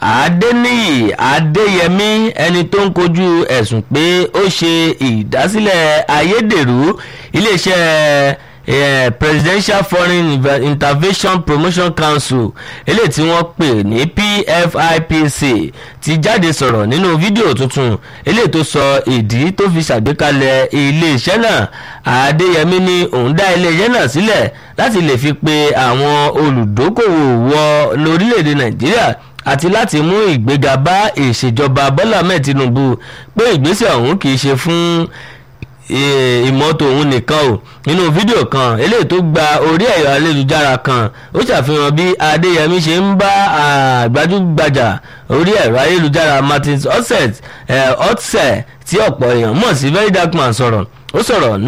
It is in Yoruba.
adẹniyí adéyẹmí ẹni tó ń kojú ẹ̀sùn pé ó ṣe ìdásílẹ̀ ayédèrú iléeṣẹ́ eh, presidential foreign Inve- intervention promotion council eléyìí tí wọ́n pè ní pfipc ti jáde sọ̀rọ̀ nínú fídíò tuntun eléyìí tó sọ ìdí tó fi ṣàgbékalẹ̀ iléeṣẹ́ náà adéyẹmí ní òun dá iléeṣẹ́ náà sílẹ̀ láti lè fi pe àwọn olùdókòwò wọ lórílẹ̀‐èdè nàìjíríà àti láti mú ìgbéga bá ìṣèjọba bọ́lá ahmed tinubu pé ìgbésẹ̀ ọ̀hún kì í ṣe fún ì- ìmọ́tò òun nìkan o nínú fídíò kan eléyìí tó gba orí ẹ̀rọ ayélujára kan ó ṣàfihàn bí adéyẹmí ṣe ń bá àgbájúgbajà orí ẹ̀rọ ayélujára martins otset otse tí ọ̀pọ̀ èèyàn mọ̀ sí very dark man sọ̀rọ̀ ó sọ̀rọ̀